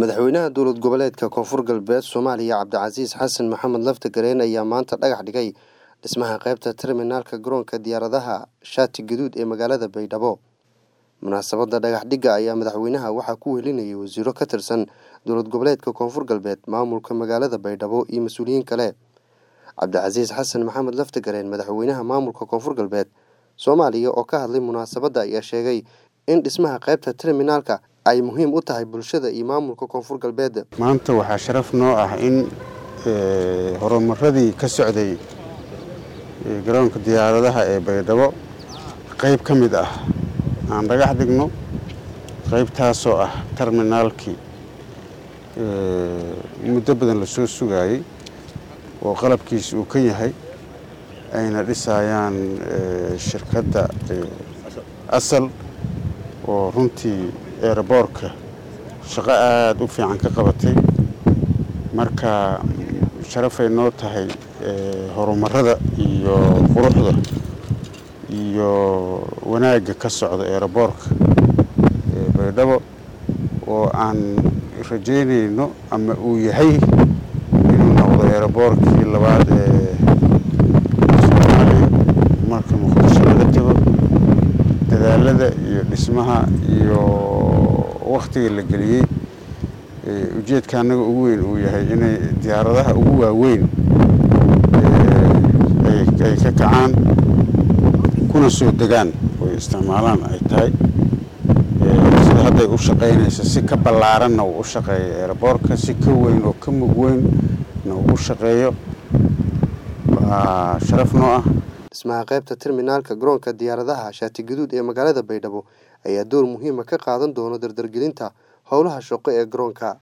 madaxweynaha dowlad goboleedka koonfur galbeed soomaaliya cabdicasiis xasan maxamed laftagareen ayaa maanta dhagax dhigay dhismaha qaybta terminaalka garoonka diyaaradaha shaati gaduud ee magaalada baydhabo munaasabadda dhagax dhigga ayaa madaxweynaha waxaa ku welinayay wasiiro ka tirsan dowlad goboleedka koonfur galbeed maamulka magaalada baydhabo iyo mas-uuliyiin kale cabdicasiis xasan maxamed laftagareen madaxweynaha maamulka koonfur galbeed soomaaliya oo ka hadlay munaasabadda ayaa sheegay in dhismaha qaybta terminaalka ay muhiim u tahay bulshada iyo maamulka koonfur galbeed maanta waxaa sharaf noo ah in horumaradii ka socday garoonka diyaaradaha ee baydhabo qayb ka mid ah aan dhagax dhigno qaybtaasoo ah terminaalkii muddo badan la soo sugaayey oo qalabkiisa uu ka yahay ayna dhisayaan shirkadda asal oo runtii eeraboorka shaqo aada u fiican ka qabatay marka sharafay noo tahay horumarada iyo quruxda iyo wanaagga ka socda eeraboorka baydhabo oo aan rajaynayno ama uu yahay inuu noqdo eeraboorkii labaad ee soomaaliya marka muqdisho laga tago dadaalada iyo dhismaha iyo wakhtiga la geliyey ujeedka annaga ugu weyn uu yahay inay diyaaradaha ugu waaweyn ay ka kacaan kuna soo degaan oy isticmaalaan ay tahay sida hadday u shaqaynayso si ka ballaaranna uu u shaqeeyo eeraboorka si ka weyn oo ka mug weynna uu u shaqeeyo waa sharaf noo ah dhismaha qaybta terminaalka garoonka diyaaradaha shaati gaduud ee magaalada baydhabo ayaa door muhiima ka qaadan doona dardargelinta howlaha shaqo ee garoonka